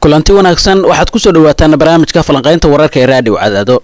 kulanti wanaagsan waxaad ku soo dhawaataan barnaamijka falanqaynta wararka ee raadiw cadaado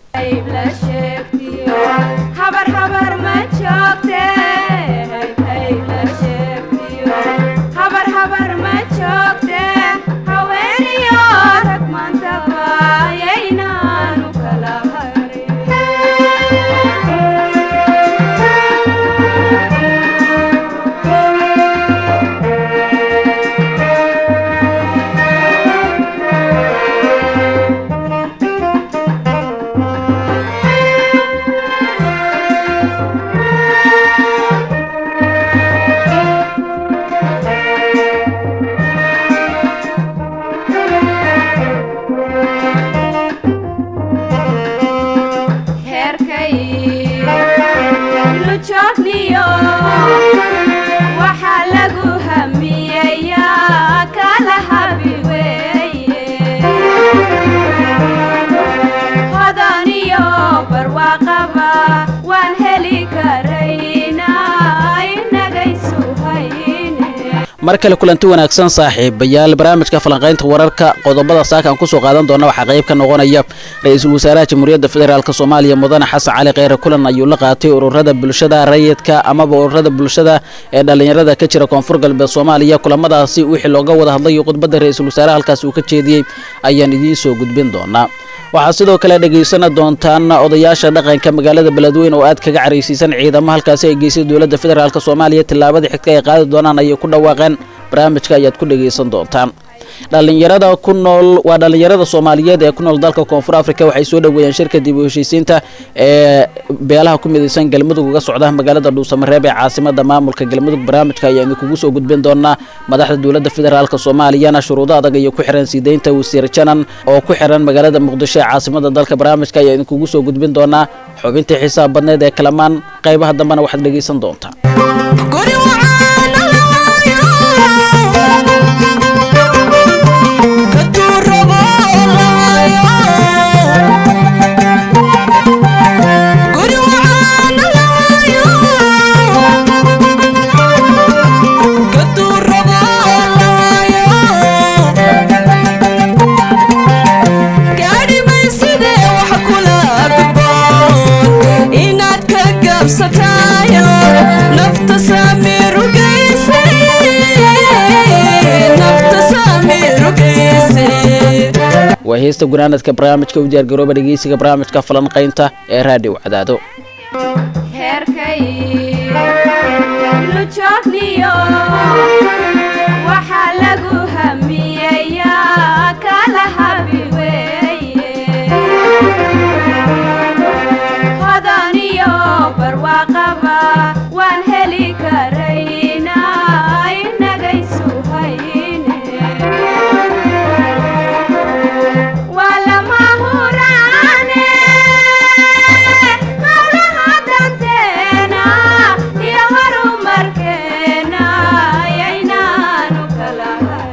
mar kale kulanti wanaagsan saaxiibayaal barnaamijka falanqaynta wararka qodobada saaka aan kusoo qaadan doona waxaa qayb ka noqonaya ra-iisul wasaaraha jamhuuriyadda federaalk soomaaliya mudane xasan cali kheyre kulan ayuu la qaatay ururada bulshada rayidka amaba ururada bulshada ee dhallinyarada ka jira koonfur galbeed soomaaliya kulamadaasi wixii looga wada hadlayo khudbadda ra-iisul wasaaraha halkaasi uu ka jeediyey ayaan idiin soo gudbin doonaa waxaad sidoo kale dhegaysana doontaan odayaasha dhaqanka magaalada beledweyne oo aad kaga caraysiisan ciidamo halkaasi ay geysay dowladda federaalk soomaaliya tillaabada xigta ay qaadi doonaan ayay ku dhawaaqeen barnaamijka ayaad ku dhegaysan doontaan dhallinyarada ku nool waa dhallinyarada soomaaliyeed ee ku nool dalka koonfur africa waxay soo dhoweeyeen shirka dib u heshiisiinta ee beelaha ku midaysan galmudug uga socda magaalada dhuusamareeb ee caasimada maamulka galmudug barnaamijka ayaa idinkugu soo gudbin doonaa madaxda dowladda federaalk soomaaliyana shuruudo adag iyo ku xiran siideynta wasiir janan oo ku xiran magaalada muqdisho ee caasimada dalka barnaamijka ayaa idinkugu soo gudbin doonaa xubintii xisaab badneed ee kalamaan qaybaha dambena waxaad dhegaysan doontaa waa heesta gunaanadka barnaamijka u diyaargarooba dhegeysiga barnaamijka falanqaynta ee raadiw cadaado Yeah.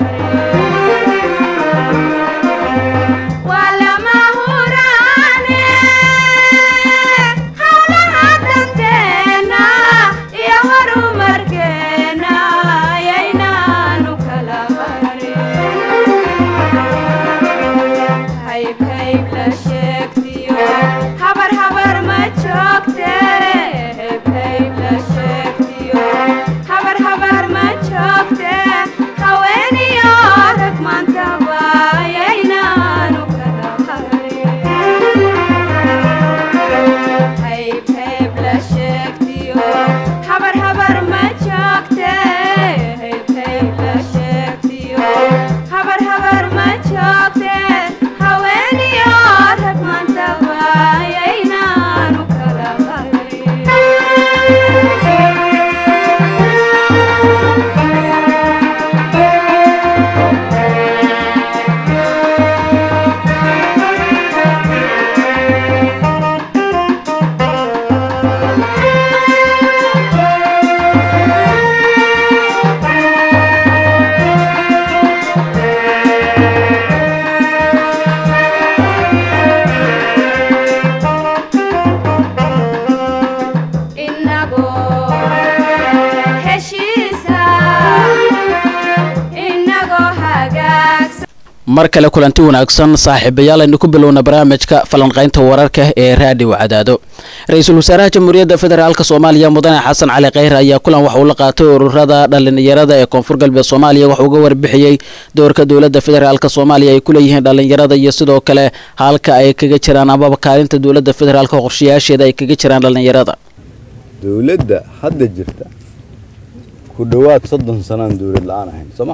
mar kale kulanti wanaagsan saaxiibayaal aynu ku bilowna barnaamijka falanqaynta wararka ee raadiw cadaado ra-iisul wasaaraha jamhuuriyadda federaalk soomaaliya mudane xasan cali kheyre ayaa kulan waxa uu la qaatay ururada dhalinyarada ee koonfur galbeed soomaaliya waxa uga warbixiyey doorka dowladda federaalk soomaaliya ay ku leeyihiin dhalinyarada iyo sidoo kale halka ay kaga jiraan amaba kaalinta dowladda federaalk qorshayaasheeda ay kaga jiraan dhalinyarada dowladda hadda jirta ku dhowaad soddon sanaan dowlad la-aan ahayn soo ma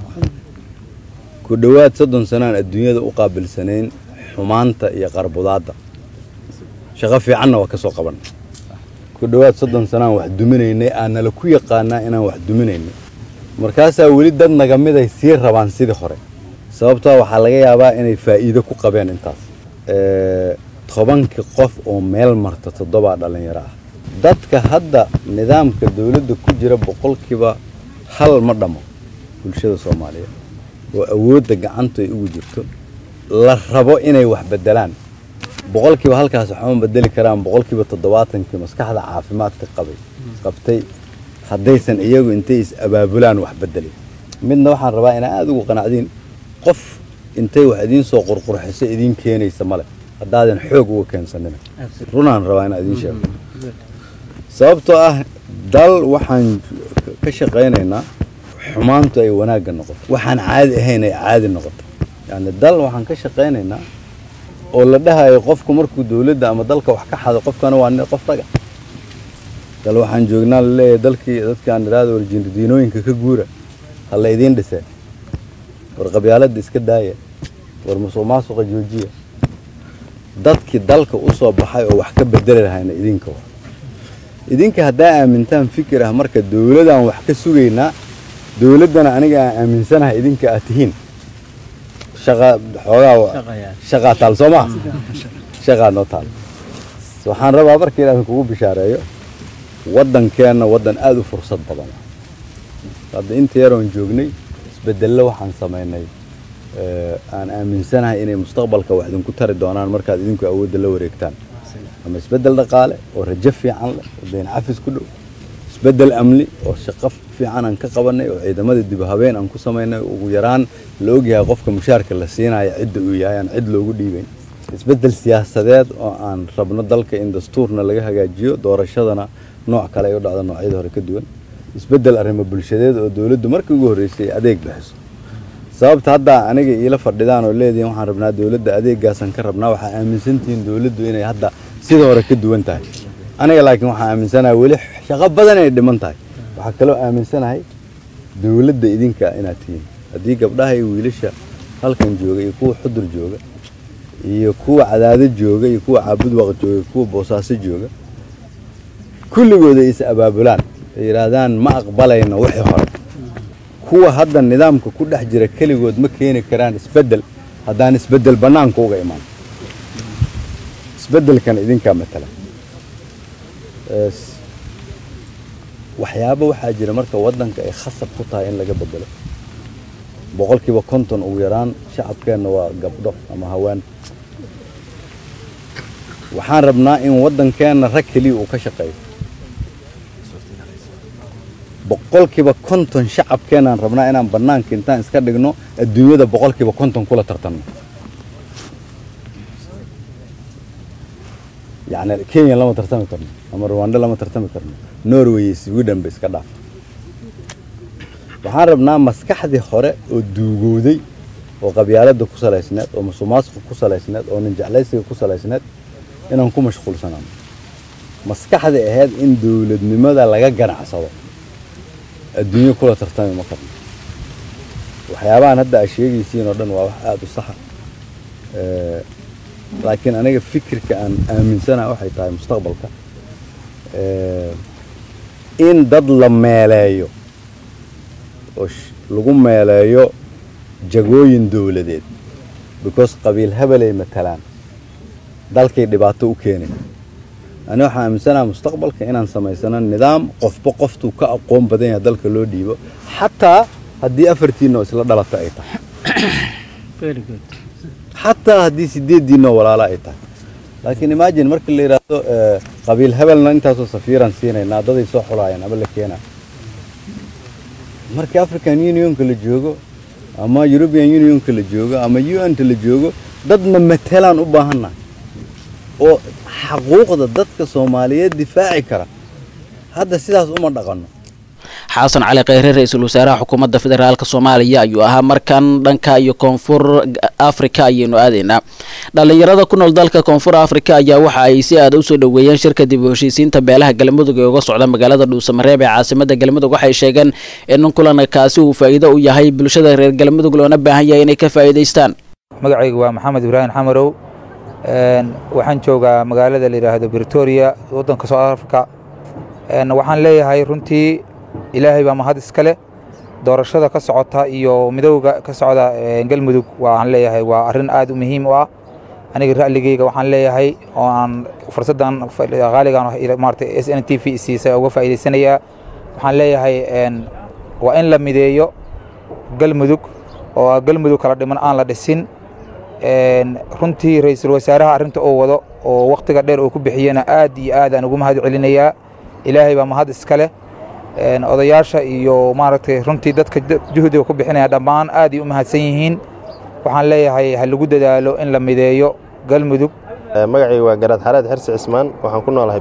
ku dhowaad soddon sanaan adduunyada u qaabilsanayn xumaanta iyo qarbudaadda shaqo fiicanna waa ka soo qaban ku dhowaad soddon sanaan wax duminaynay aanala ku yaqaanaa inaan wax duminaynay markaasaa weli dad naga mid ay sii rabaan sidii hore sababtoo waxaa laga yaabaa inay faa'iido ku qabeen intaas tobankii qof oo meel marta toddobaa dhallinyaro ah dadka hadda nidaamka dowladda ku jira boqolkiiba hal ma dhammo bulshada soomaaliyeed oo awoodda gacantu ay ugu jirto la rabo inay wax beddelaan boqolkiiba halkaas waxma bedeli karaan boqolkiiba toddobaatankii maskaxda caafimaadka qabay qabtay haddaysan iyagu intay is abaabulaan wax beddelin midna waxaan rabaa inaa aada ugu qanacdiin qof intay wax idiin soo qurqurxiso idiin keenaysa male haddaadan xoog uga keensanina runaan rabaa inaa idiin sheego sababtoo ah dal waxaan ka shaqaynaynaa xumaantu ay wanaagga noqoto waxaan caadi ahayn ay caadi noqoto yacni dal waxaan ka shaqaynaynaa oo la dhahayo qofku markuu dowladda ama dalka wax ka xado qofkana waa qof raga dal waxaan joognaa laleeyahay dalkii dadkaan idhaahdo warjindiinooyinka ka guura ha la idiin dhisee war qabyaaladda iska daaya war musuq maasuqa joojiya dadkii dalka u soo baxay oo wax ka bedeli lahayna idinka wa idinka haddaa aamintaan fikir ah marka dowladaan wax ka sugaynaa dowladdana aniga aan aaminsanahay idinka aad tihiin shaqa xoogaa shaqaa taal soo maa shaqaa noo taal waxaan rabaa marka inaan kugu bishaareeyo waddankeenna waddan aada u fursad badan hadda inta yaroon joognay isbedello waxaan samaynay aan aaminsanahay inay mustaqbalka wax idinku tari doonaan markaad idinku awoodda la wareegtaan ama isbeddel dhaqaale oo rajo fiican leh oo dayn cafis ku dhow isbeddel amni oo shaqo fiican aan ka qabanay oo ciidamada dib habeen aan ku samaynay ugu yaraan la ogyahay qofka mushaarka la siinaya cidda uu yahay aan cid loogu dhiibayn isbeddel siyaasadeed oo aan rabno dalka in dastuurna laga hagaajiyo doorashadana nooc kale ay u dhacdo noocyada hore ka duwan isbeddel arrimo bulshadeed oo dowladdu markii ugu horreysay adeeg bixiso sababta hadda aniga iila fadhidaan oo leedihin waxaan rabnaa dowladda adeeggaasaan ka rabnaa waxaa aaminsantihiin dowladdu inay hadda sida hore ka duwan tahay aniga laakiin waxaan aaminsanahay weli shaqo badan inay dhiman tahay waxaa kaloo aaminsanahay dowladda idinka inaad tihiin haddii gabdhaha iyo wiilasha halkan jooga iyo kuwa xudur jooga iyo kuwa cadaado jooga iyo kuwa caabudwaq jooga iyo kuwa boosaaso jooga kulligooda is abaabulaan ay yidhaahdaan ma aqbalayno wixii hore kuwa hadda nidaamka ku dhex jira keligood ma keeni karaan isbeddel haddaan isbeddel bannaanka uga imaan isbeddelkan idinkaa matala waxyaabo waxaa jira marka waddanka ay khasab ku tahay in laga beddelo boqolkiiba konton ugu yaraan shacabkeenna waa gabdho ama haween waxaan rabnaa in waddankeenna rag keliya uu ka shaqeeyo boqolkiiba konton shacabkeenaan rabnaa inaan bannaanka intaan iska dhigno adduunyada boqolkiiba konton kula tartanno yacni kenya lama tartami karno ama rwanda lama tartami karno norway iyo sweden ba iska dhaaf waxaan rabnaa maskaxdii hore oo duugowday oo qabyaaladda ku salaysneed oo musuqmaasuqa ku salaysneed oo ninjeclaysiga ku salaysneed inaan ku mashquulsanaano maskaxdii ahayd in dowladnimada laga ganacsado adduunyo kula tartami ma karno waxyaabahan hadda aa sheegaysiin oo dhan waa wax aada u saxa laakiin aniga fikirka aan aaminsanaha waxay tahay mustaqbalka in dad la meeleeyo oo lagu meeleeyo jagooyin dowladeed because qabiil hebelay matalaan dalkay dhibaato u keenay ani waxaan aaminsanaha mustaqbalka inaan samaysano nidaam qofba qoftuu ka aqoon badan yahay dalka loo dhiibo xataa haddii afartiinoo isla dhalata ay tahay xataa haddii sideeddiinoo walaala ay tahay laakiin imagine markii la yidhaahdo qabiil hebelna intaasoo safiiraan siinaynaa daday soo xulaayeen ama la keenaa markii african unionka la joogo ama european unionka la joogo ama un-ta la joogo dadna matelaan u baahannahay oo xaquuqda dadka soomaaliyeed difaaci kara hadda sidaas uma dhaqanno xasan cali kheyre ra-iisul wasaaraha xukuumadda federaalk soomaaliya ayuu ahaa markan dhanka iyo koonfur africa ayaynu aadaynaa dhallinyarada ku nool dalka koonfur africa ayaa waxa ay si aada usoo dhoweeyeen shirka dib u heshiisiinta beelaha galmudug ee uga socda magaalada dhuusamareeb ee caasimada galmudug waxay sheegeen in kulankaasi uu faa'iido u yahay bulshada reer galmudug loona baahan yahay inay ka faa'iidaystaan magacaygu waa maxamed ibraahim xamarow waxaan joogaa magaalada la yidhaahdo britoria waddanka south africa waxaan leeyahay runtii ilaahay baa mahad iska leh doorashada ka socota iyo midowga ka socda galmudug waxaan leeyahay waa arrin aad u muhiim u ah aniga ra'ligeyga waxaan leeyahay oo aan fursaddan qaaligan maarata s n t v siisay uga faa'iidaysanayaa waxaan leeyahay waa in la mideeyo galmudug oo galmudug kala dhiman aan la dhisin runtii ra'iisul wasaaraha arrinta uu wado oo wakhtiga dheer uu ku bixiyena aad iyo aad aan ugu mahad celinayaa ilaahay baa mahad iska leh odayaasha iyo maaragtay runtii dadka juhdiga ku bixinaya dhammaan aad ay u mahadsan yihiin waxaan leeyahay ha lagu dadaalo in la mideeyo galmudug magacayga waa garaad xareed xersi cismaan waxaan ku noolahay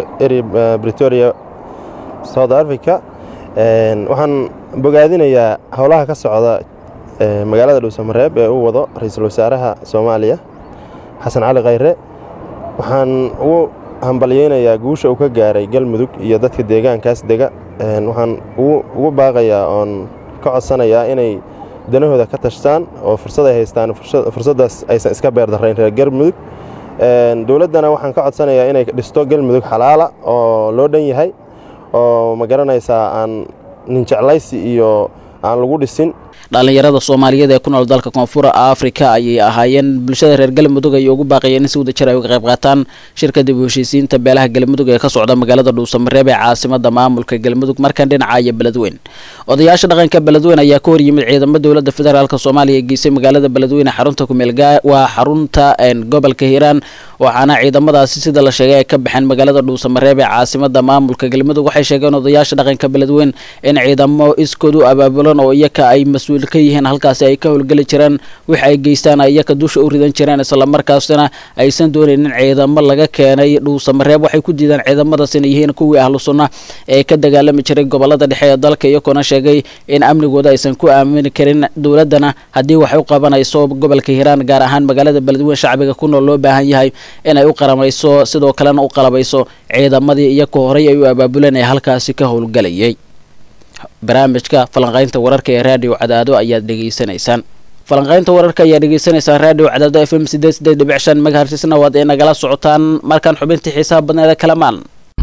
britoria south africa waxaan bogaadinayaa howlaha ka socda magaalada dhuusamareeb ee uu wado ra-iisul wasaaraha soomaaliya xasan cali khayre waxaan ugu hambalyeynayaa guusha uu ka gaaray galmudug iyo dadka deegaankaas dega waxaan ugu baaqayaa oon ka codsanayaa inay danahooda ka tashtaan oo fursad ay haystaan fursaddaas aysan iska beerdarrayn reer galmudug dowladdana waxaan ka codsanayaa inay dhisto galmudug xalaala oo loo dhan yahay oo ma garanaysaa aan ninjeclaysi iyo aan lagu dhisin dhallinyarada soomaaliyeed ee ku nool dalka koonfur africa ayay ahaayeen bulshada reer galmudug ay ugu baaqayeen in si wadajir ay uga qayb qaataan shirka dib u heshiisiinta beelaha galmudug ee ka socda magaalada dhuusamareeb ee caasimada maamulka galmudug markan dhinaca iyo beledweyn odayaasha dhaqanka beledweyn ayaa ka horyimid ciidamo dowladda federaalk soomaaliya geysay magaalada beledweyne xarunta kumeelgaa waa xarunta gobolka hiiraan waxaana ciidamadaasi sida la sheegay ay ka baxeen magaalada dhuusamareeb ee caasimada maamulka galmudug waxay sheegeen odayaasha dhaqanka beledweyn in ciidamo iskood u abaabulan oo iyaka ay mas ka yihiin halkaasi ay ka howlgeli jireen wix ay geystaan iyaka dusha u ridan jireen islamarkaasina aysan doonaynin ciidamo laga keenay dhuusamareeb waxay ku diideen ciidamadaas inay yihiin kuwii ahlu sunna ee ka dagaalami jiray gobolada dhexe ee dalka iyagoona sheegay in amnigooda aysan ku aamini karin dowladdana haddii wax u qabanayso gobolka hiiraan gaar ahaan magaalada beledweyn shacbiga ku nool loo baahan yahay inay u qaramayso sidoo kalena u qalabayso ciidamadii iyaka horey ay u abaabuleen ee halkaasi ka howlgalayay barnaamijka falanqaynta wararka ee raadiyo cadaado ayaad dhegaysanaysaan falanqaynta wararka ayaa dhegaysanaysaan raadiyo cadaado f m sideed sideed dhibic shan megahertisna waad ay nagala socotaan markaan xubintii xiisaha badneeda kalamaan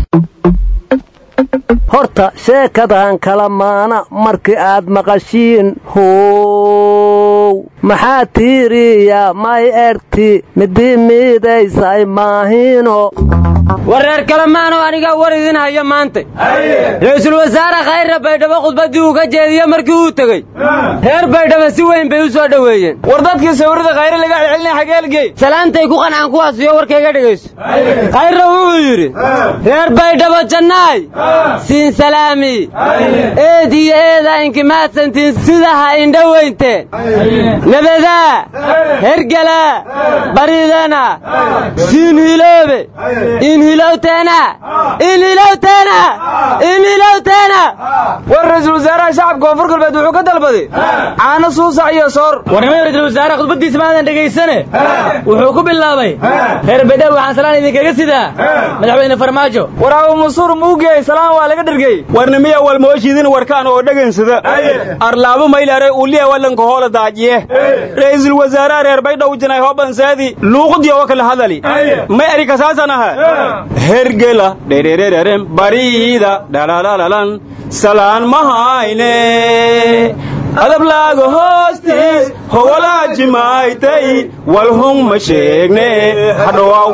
horta sheekadan kala maana markii aad maqashiin how maxaa tiiriya may erti midii miidaysay maahino wareer kalemaanoo anigaa war idin haya maanta ra-iisul wasaare khayre baydhabo khudbaddii uu ka jeediye markii uu tegey reer baydhabo si weyn bay u soo dhoweeyeen war dadkii sawirada khayre laga celcelinay xageelgey salaantay ku qancaan kuwaasiyo warkayga dhegayso khayre wuxuu yidhi reer baydhabo jannaay siin salaami eed iyo eedaa inkimaadsantiin sida ha indho weynteen nabadaa hergelaa baridana siin hiloobe inhilowteena inhilowteena inhilowteena war ra-iisul wasaaraha shacabka koonfur galbeed wuxuu ka dalbaday caano suusac iyo soor warnimada ra-isul wasaaraha khudbaddiisa maadan dhegaysane wuxuu ku bilaabay reer baydhabo waxaan salaan idinkaga sidaa madaxweyne farmaajo war abu mansuur muugey salaan waa laga dhergey warnimiya walmooshiidin warkaan oo dhagansada arlaabo maylare uliya walanka hoola daajiye ra-iisul wasaaraha reer baydhow jinay hobanseedi luuqdiyo wa kala hadali may erikasaasanaha hergela dhererererem bariida dhalaalalalan salaan mahayne adablaaga hoostiis howolaajimaaytay walhung ma sheegne hadhowaaw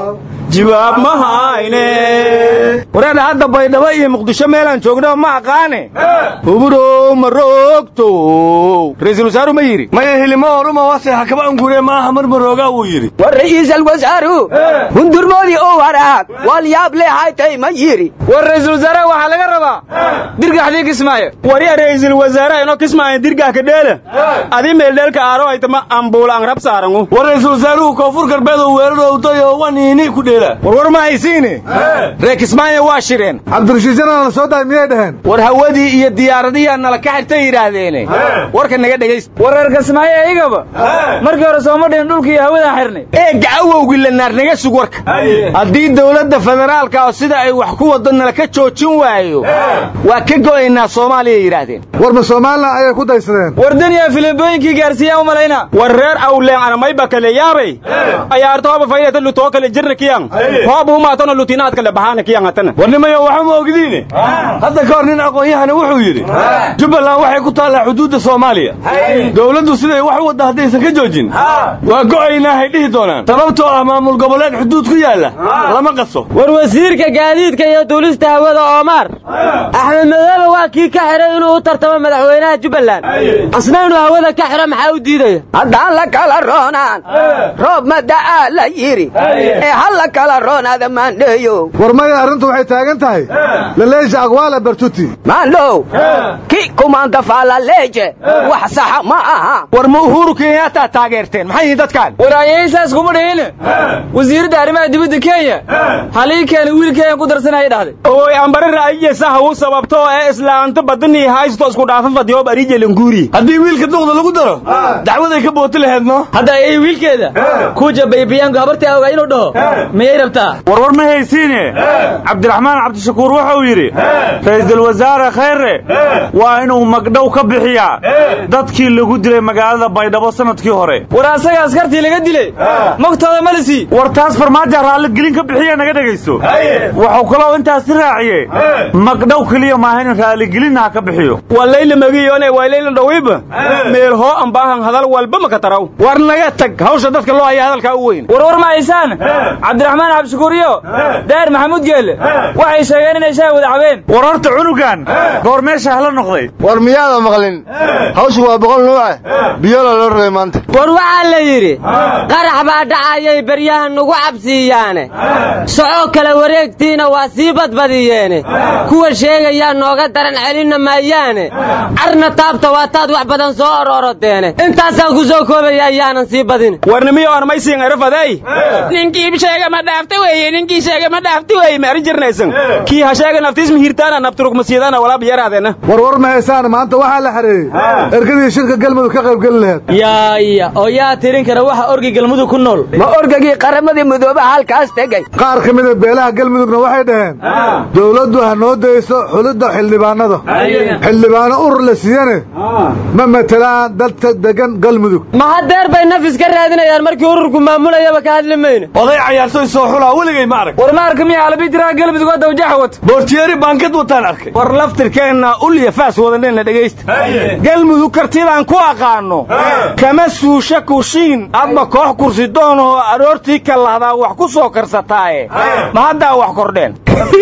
jawaab ma hayne wareedha hadda baydhabo iyo muqdisho meelaan joogno ma aqaane huburow ma roogto ra'iisul wasaaru ma yidhi maya hilimo oruma wase hakaba angure maaha mar maroogaa wuu yidhi war ra'iisal wasaaru hundurmoodii oo waraag wal yaab leehaytay ma yidhi war ra'iisul wasaaraha waxaa laga rabaa dirgaxdii kismaayo wari ra'iisul wasaaraha inoo kismaayo dirgax ka dheela adi meeldheelka aaro haytama ambuula aan rab saarangu war ra'iisul wasaaruhu koonfur galbeed oo weerarowday oo waniini ku dheela war war ma haysiine reer kismaayo waa shireen cabdirashiidjana la soo daay miyay dhaheen war hawadii iyo diyaaradihii nala ka xirtay yidhaahdeene warka naga dhegaysta war reer kismaayo iyagaba markii hore sooma dhihin dhulka iyo hawadaan xirnay ee gacawowgii la naar naga sug warka haddii dowladda federaalka oo sida ay wax ku waddo nala ka joojin waayo waa ka go'aynaa soomaaliya yidhaahdeen war ma somalilan ayay ku daysadeen war daniya filimbooyinkii gaarsiiyaan u malayna war reer awleen anamayba kale yaabay ayaarta hoba faydata lutoo kale jirna kiyan hooba umaatona lutinaad kale baxaana kiyan hatana war nimayo waxa ma ogdiine hadda ka hor nin aqoon-yahana wuxuu yidhi jubbaland waxay ku taallaa xuduudda soomaaliya dowladdu siday wax u wadda haddaysan ka joojin waa go'aynaa hay dhihi doonaan sababtoo ah maamul goboleed xuduud ku yaalla lama qaso war wasiirka gaadiidka iyo duulista hawada oomaar axmed madoobe waa kii ka xiray inuu u tartamo madaxweynaha jubbaland asna inuu hawada ka xiro maxaa u diidaya haddaan la kala roonaan roob ma da'aa la yidhi ee ha la kala roonaada maandheeyo war maya arrintu waxay taagan tahay laleesha aqwaala bartuti maandhow ki kumaanta faalaleeje wax saxa ma aha war ma uhuru kenyataa taageerteen maxay yihiin dadkaan war ayaysaas kuma dhihin wasiiradda arrimaha dibadda kenya halii keena wiilkeeyan ku darsanaya dhahday oy ambare ra'ayiya saha u sababto ee islaanta badanii haysto isku dhaafa fadiyoob arijelanguuri haddii wiilka duqda lagu daro dacwaday ka booti laheed no hadda ayay wiilkeeda kuja baybiyaanku habartii awgaa inuu dhaho miyay rabtaa warwar ma haysiine cabdiraxmaan cabdishakuur wuxuu yidhi ra'iisul wasaare khayre waa inuu magdhow ka bixiyaa dadkii lagu dilay magaalada baydhabo sanadkii hore war asaga askartii laga dilay magtooda ma lisi war taas farmaajo raalligelin ka bixiya naga dhegaysto wuxuu kaloo intaasi raaciye magdhow keliya maaha in raaligelinna ha ka bixiyo waa layla magiyone waa layla dhawiba meel hoo ambaahan hadal walba maka taraw war naga tag hawsha dadka loo haya hadalkaa u weyn war war ma haysaan cabdiraxmaan cabdishakuur iyo daahir maxamuud geelle waxay sheegeen inay shaah wada cabeen war horta cunugan goor meesha hala noqday war miyaada maqlin hawshu waa boqol nuuce biyola loo rogay maanta war waxaa la yidhi qarax baa dhacayay baryaha nugu cabsiiyaane soco kale wareegtiina waa sii badbadiyeene kuwa sheegayaa nooga daran celinna maayaane carna taabta waataad wax badan soo ororodeene intaasaan ku soo koobaya ayaanan sii badin warnimiyo armaysiin erafaday ninkii sheega ma dhaafta weeye ninkii sheega ma dhaafta weeye ma arin jirnaysan kii ha sheega naftiis mihirtaana nafturugmasiyadana walaab yaraadeena war war ma haysaan maanta waxaa la xareeyey ergadii shirka galmudug ka qaybgeli laheed yaaya oo yaa tirin kara waxa orgi galmudug ku nool ma orgagii qaramadii midoobaha halkaas tegey qaar ka mida beelaha galmudugna waxay dhaheen dowladdu ha noo dayso xulidda xildhibaanada xildhibaano urur la siiyane ma matelaan dadka degan galmudug ma hadeer bay nafis ka raadinayaan markii ururku maamulayaba ka hadli mayne oday cayaartoy soo xulaa weligay ma arag war ma arka miya alabidiraha galmudug hadda wajaxa wata boortiyeeri baankad wataan arkay war laftirkeenna ulya faas wadanena dhegaysta galmudug kartidaan ku aqaanno kama suusha kushiin adba koox kursi doonahoo aroortii ka lahdaa wax ku soo karsataaye ma haddaa wax kordheen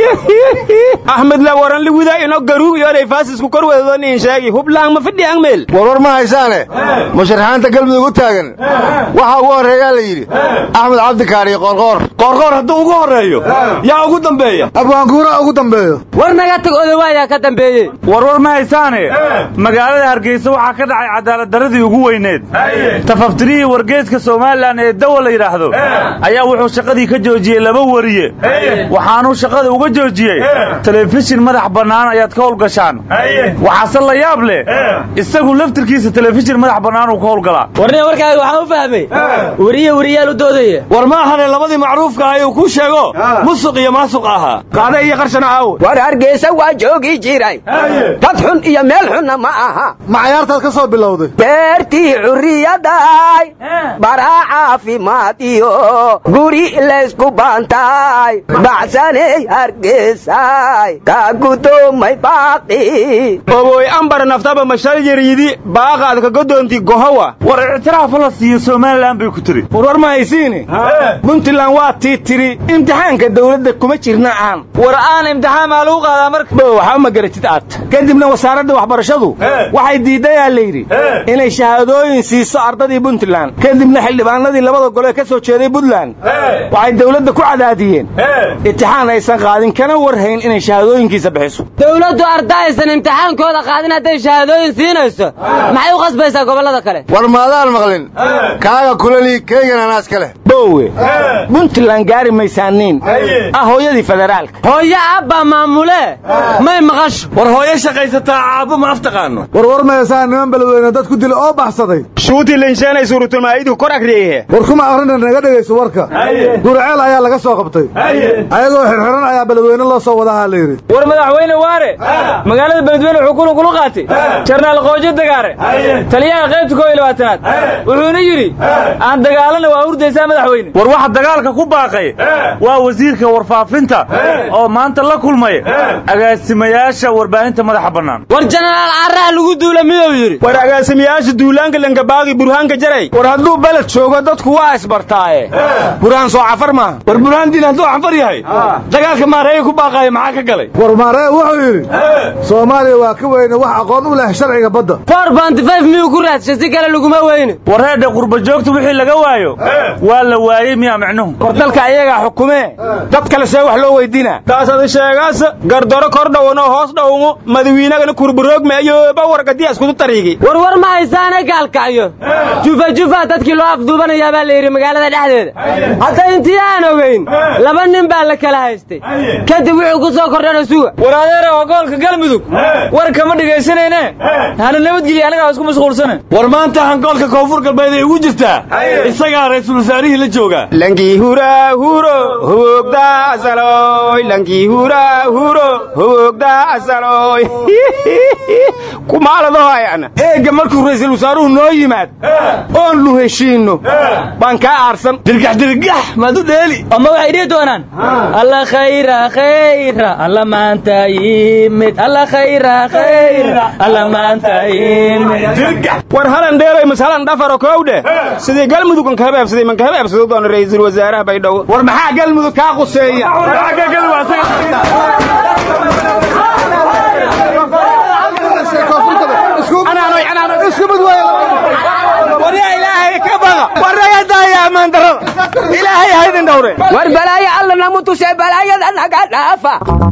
axmed la waran liwida ino garuug iyo olay faasisku kor wadado nin sheegi hublaan ma fidhiyan meel warwar ma haysaane musharaxaanta galmudug u taagan waxaa ugu horreeyaa la yidhi axmed cabdikaariyo qoorqoor qoorqoor hadduu ugu horreeyo yaa ugu dambeeya abwaanguura ugu dambeeyo war naga tag odawaayaa ka dambeeyey warwar ma haysaane magaalada hargeysa waxaa ka dhacay cadaaladdarradii ugu weyneed tafaftirihii wargeeska somalilan ee dawa la yidhaahdo ayaa wuxuu shaqadii ka joojiyey laba wariye waxaanuu shaqada uga joojiyey telefishin madax bannaan ayaad ka howlgashaan waxaase la yaab leh isagu laftirkiisa telefishin madax bannaan uu ka howlgalaa warniga warkaaga waxaan u fahmay weriye weriyaal u doodaya war ma ahane labadii macruufka ah ayuu kuu sheego musuq iyo maasuq ahaa qaada iyo qarshana aawo war hargeysa waa joogi jiray dad xun iyo meel xunna ma aha ma cayaartaad ka soo bilowday beertii xurriyaday baraa caafimaad iyo guri laysku baantay bacsaney hargeysay ka gudoomay baaqi oboy ambar naftaba mashal yariidi baaqaad ka godoonti gohowa war ictiraafa la siiyo somalilan bay ku tiri war war ma haysiine puntland waa tii tiri imtixaanka dawladda kuma jirna aan war aan imtixaan maa lagu qaadaa marka bo waxba ma garatid aad kadibna wasaaradda waxbarashadu waxay diidayaa layidhi inay shahaadooyin siiso ardadii puntland kadibna xildhibaanadii labada gole ka soo jeeday puntland waxay dawladda ku cadaadiyeen imtixaan aysan qaadin kana warhayn inay shahaadooyinkiisa bixiso dawladdu ardaysan imtixaankooda qaadin hadday shahaadooyin siinayso maxay u qasbaysaa gobollada kale war maadaan maqlin kaaga kulali keygana naas ka leh bowe puntland gaari maysaaniin ah hooyadii federaalka hooyo abbaa maamule may maqasho war hooyo shaqaysataa caabo ma aftaqaano war war maysaan niman beledweyne dad ku dila oo baxsaday shuutii linsheenay suuratulmaa'idu kor akriyehe war kuma aqrina naga dhegayso warka gurceel ayaa laga soo qabtay ayagoo xirxiran ayaa beledweyne loo soo wadahaa la yidhi war madaxweyne waare magaalada beledweyne wuxuu kula kula qaatay jarnaal qoojo dagaare taliyaha qaybta koo iyo labaatanaad wuxuuna yidhi aan dagaalana waa hurdaysaa madaxweyne war waxa dagaalka ku baaqay waa wasiirka warfaafinta oo maanta la kulmay agaasimayaasha warbaahinta madaxa bannaan war jenaraal carraha lagu duula miduu yidhi war agaasimayaasha duulaanka langabaagi burhaanka jaray war hadduu beled joogo dadku waa isbartaaye burhaan soo cafar maaha war burhaandiin hadduu cafar yahay dagaalka maareeya ku baaqaaya maxaa ka galay war maaree wuxuu yidhi soomaaliya waa ka weyne wax aqoon u leh sharciga badda for bantifayf miyuu ku raadshay si kale laguma weyne wareedha qurba joogta wixii laga waayo waa la waayey miyaa micnuhu war dalka ayagaa xukumee dad kale see wax loo weydiinaa taasadi sheegaas gardaro kor dhowan oo hoos dhowmo madawiinagana kurburoogme ayooba wargadiya iskudu tariigi war war ma haysaane gaalkacyo jufa jufa dadkii loo afduubanayaa baa la yidhi magaalada dhexdeeda hadda intii aan ogayn laba nin baa la kala haystay kadib wuxuu ku soo kordhana suga war adeera oo gobolka galmudug war kama dhegaysanayne hana nabadgelya anagaa isku mashquulsane war maanta hangoolka koonfur galbeed ay ugu jirtaa isagaa ra'iisul wasaarihii la joogaa lankii hura huro hogda asaloy lankii hura huro hogda asaloy kumaaladahoayana eegga markuu ra'iisul wasaaruhu noo yimaad oon lu heshiinno baan kaa aarsan dirgax dirgax maad u dheeli ama waxay dhihi doonaan alla khayra khayra alla maanta yimid alla khayra khayra alla maanta yimid dirgax war halan dheeloy masalan dhafaro kowdhe sidii galmudug an kahabeebsaday man kahabeebsado doona ra'iisul wasaaraha baydhabo war maxaa galmudug kaa quseeya war balaayo alla namu tushay balaayada naga dhaafa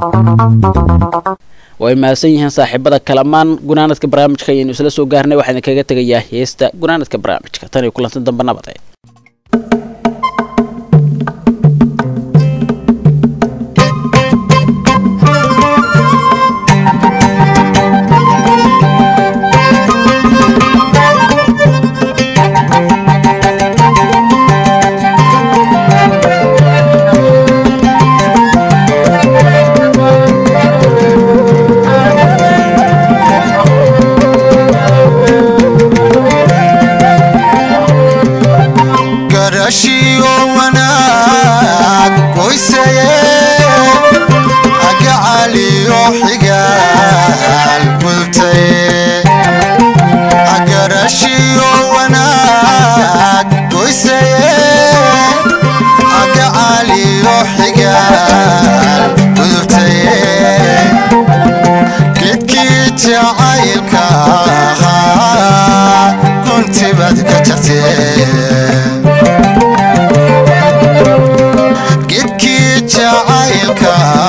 way mahadsan yihiin saaxiibada kalamaan gunaanadka barnaamijka ayaynu isla soo gaarnay waxaa idinkaga tegayaa heesta gunaanadka barnaamijka tan iyo kulanti dambe nabad garashiyo wanaag qoysaye agacaliyo xigaal gultaye garashiyo wanaag qoysaye agacaliyo xigaal gultaye gedkii jacaylka ahaa kuntibad ka jartee gedkii jacaylka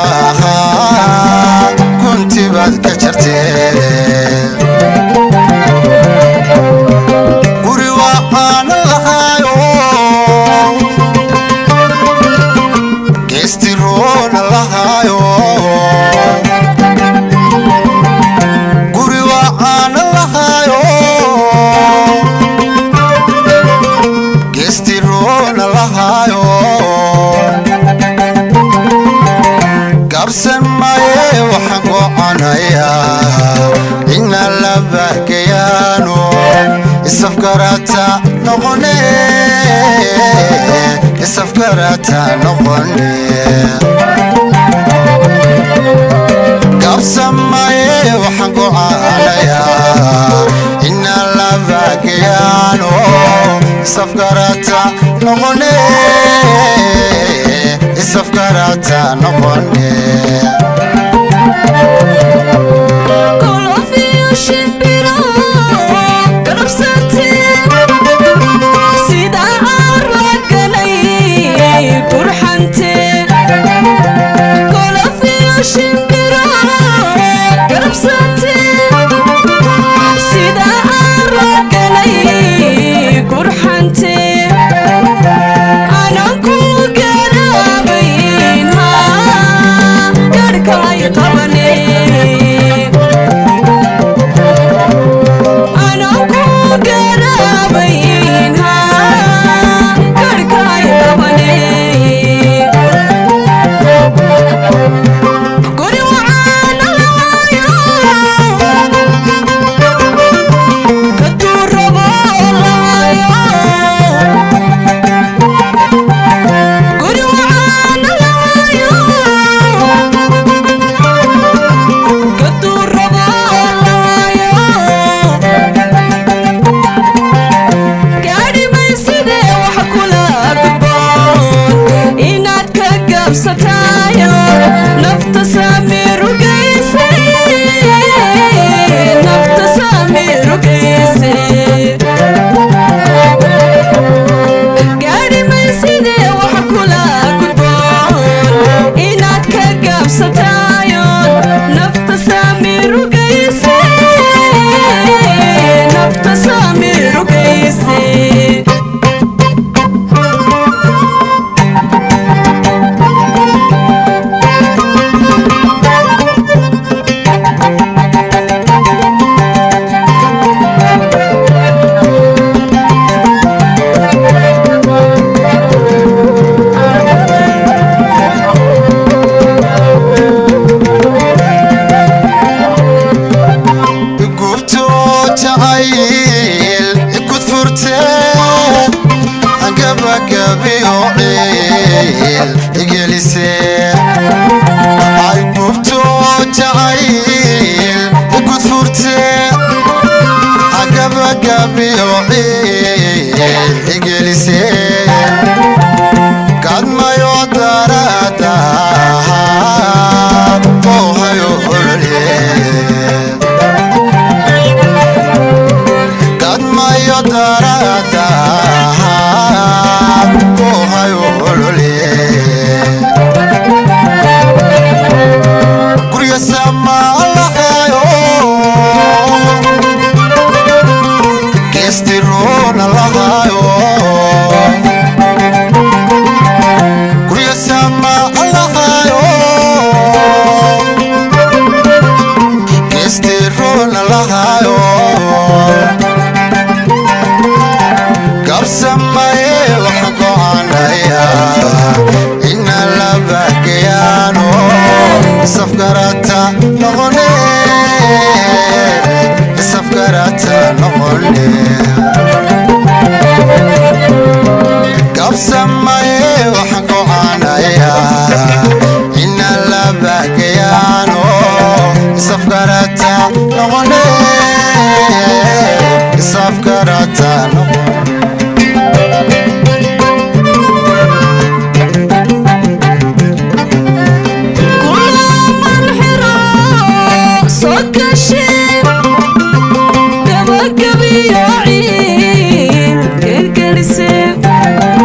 ahaa kuntibaad ka jartee guri waxaan lahaayo geestiroona lahaayo guri waxaan lahaayo geestiroona lahaayo gabsan maye waxaan goconayaa ina la bahgayaano isafgarata noqone isafgarata noqone qabsamaye waxaan gocaanayaa inaan la baakeyaano isafgarata noqone isafgarata noqone gabagabiyo ciil gelgelisee